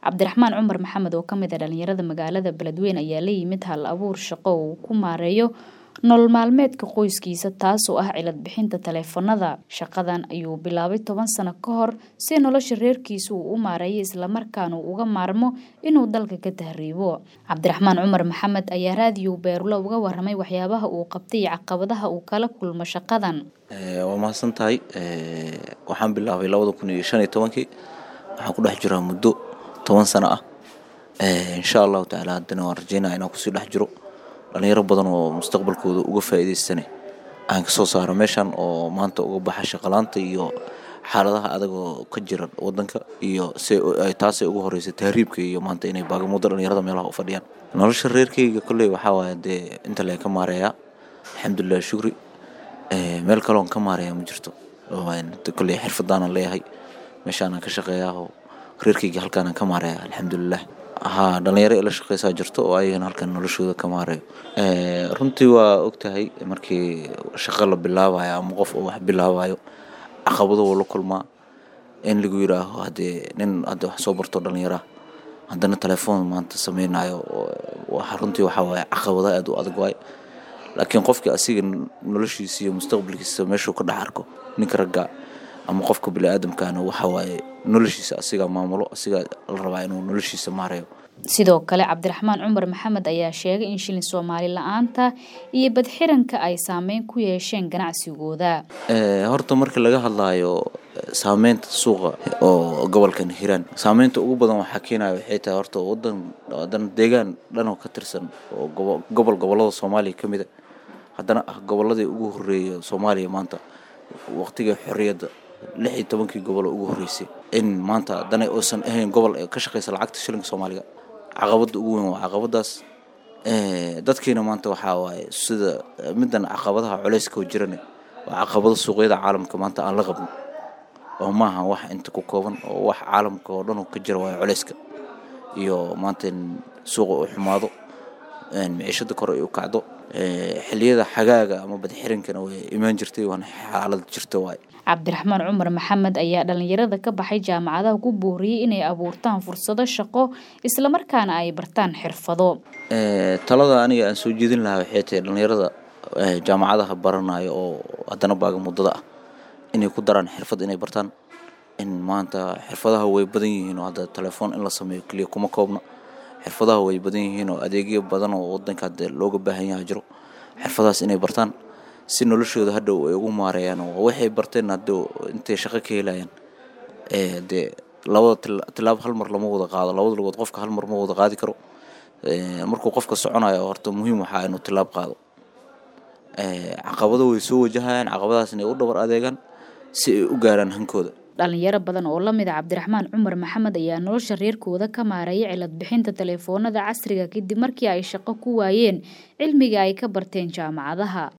cabdiraxmaan cumar maxamed oo kamid a dhalinyarada magaalada beledweyne ayaa la yimid hal abuur shaqo uu ku maareeyo nolol maalmeedka qoyskiisa taasoo ah cilad bixinta taleefanada shaqadan ayuu bilaabay toban sano ka hor si nolosha reerkiisa uu u maareeyo islamarkaana uu uga maarmo inuu dalka ka tahriibo cabdiraxmaan cumar maxamed ayaa raadiyo beerlo uga waramay waxyaabaha uu qabtay iyo caqabadaha uu kala kulmo shaqadan waa mahadsan tahay waxaan bilaabay labada kun iyo shan iyo tobankii waxaan ku dhex jiraa muddo toban sano ah insha allahu tacaala haddana waan rajeynaya inaan kusii dhex jiro dhalinyaro badan oo mustaqbalkooda uga faa'iidaystane aan kasoo saaro meeshan oo maanta uga baxa shaqalaanta iyo xaaladaha adagoo ka jira wadanka iyo se taasay ugu horeysa tahriibka iyo maanta inay baagamuddo dhalinyarada meelaha u fadhiyaan nolosha reerkeyga kolley waxaa waaya dee inta leen ka maareeyaa alxamdulilah shukri meel kaloon ka maareeyaa ma jirto kolley xirfadaanan leeyahay meeshaanan ka shaqeeyaao reerkeyga halkaanaan ka maareeya alxamdulilah haa dhalinyaro ila shaqeysaa jirto oo ayagana halkan noloshooda ka maareeyo runtii waa ogtahay markii shaqo la bilaabayo ama qof oo wax bilaabayo caqabado wuu la kulmaa in lagu yidhaaho haddee nin hadda wax soo barto dhalinyaraha haddana telefoon maanta sameynayo runtii waxaa waaye caqabada aada u adag waaye laakiin qofkii asiga noloshiisa iyo mustaqbalkiisa meeshuu ka dhex arko ninka ragga ama qofka bini-aadamkaana waxa waaye noloshiisa asigaa maamulo asigaa la rabaa inuu noloshiisa maareeyo sidoo kale cabdiraxmaan cumar maxamed ayaa sheegay in shilin soomaali la-aanta iyo badxiranka ay saameyn ku yeesheen ganacsigooda horta marka laga hadlaayo saameynta suuqa oo gobolkan hiiraan saameynta ugu badan waxaa keenaya waxay tahay horta wadan wadan deegaan dhanoo ka tirsan oo gobol gobolada soomaaliya ka mida haddana ah goboladii ugu horeeya soomaaliya maanta waqtigii xorriyadda lix iyo tobankii gobol oo ugu horreysay in maanta haddana uusan ahayn gobol ka shaqeysa lacagta shilinka soomaaliga caqabadda ugu weyn waa caqabadaas dadkiina maanta waxaa waaye sida middan caqabadaha culeyska oo jirane waa caqabado suuqyada caalamka maanta aan la qabno oo maaha wax inta ku kooban oo wax caalamka oo dhan ka jira waayo culeyska iyo maanta in suuqa uu xumaado miciishada kore ay u kacdo xiliyada xagaaga ama badxirinkana way imaan jirtay waana xaalad jirta waay cabdiraxmaan cumar maxamed ayaa dhalinyarada ka baxay jaamacadaha ku booriyey inay abuurtaan fursado shaqo islamarkaana ay bartaan xirfado talada aniga aan soo jeedin lahaa waxay tahay dhalinyarada jaamacadaha baranayo oo haddana baaga muddada ah inay ku daraan xirfad inay bartaan in maanta xirfadaha way badan yihiin oo hadda telefoon in la sameeyo keliya kuma koobna xirfadaha way badan yihiin oo adeegyo badan oo wadanka hadde looga baahan yaha jiro xirfadahaas inay bartaan si noloshooda hadhow ay ugu maareeyaan oo waxay barteen hadhow intay shaqo ka helayaan dee labada tilaab hal mar lama wada qaado labada lugood qofka hal mar ma wada qaadi karo markuu qofka soconayo horta muhiim waxaa inuu tilaab qaado caqabado way soo wajahayaan caqabadahaas inay u dhabar adeegaan si ay u gaaraan hankooda dhalinyaro badan oo lamid a cabdiraxmaan cumar maxamed ayaa nolosha reerkooda ka maareeyay cilad bixinta taleefoonada casriga kadib markii ay shaqo ku waayeen cilmiga ay ka barteen jaamacadaha